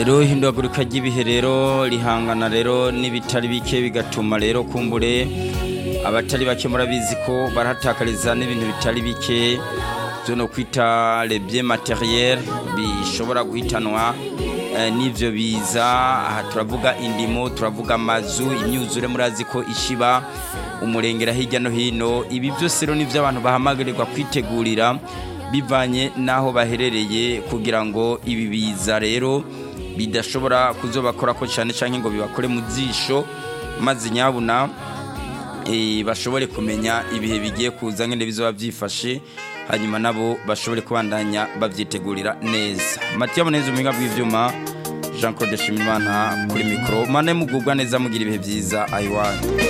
rero ihindagurika ry'ibihe rero rihangana rero n'ibitari bike bigatuma rero kumbure abatari bake murabizi ko barahatakariza n'ibintu bitari bike byo no kwita lebye materiel bishobora guhitanwa n'ibyo biza aha turavuga indimo turavuga amazu imyuzure murazi ko ishiba umurengera hirya no hino ibi byose rero nibyo abantu bahamagarirwa kwitegurira bivanye n'aho baherereye kugira ngo ibi biza rero bidashobora kuzobakora ko cyane cyane ngo bibakore mu jisho maze nyabuna bashobore kumenya ibihe bigiye kuza nk'inde bizoba byifashe hanyuma nabo bashobore kubandanya babyitegurira neza matiya muneza ubuhinga bw'ibyuma jean claude shimimana kuri mikoro mane mugubwa neza mugira ibihe byiza ayiwanyu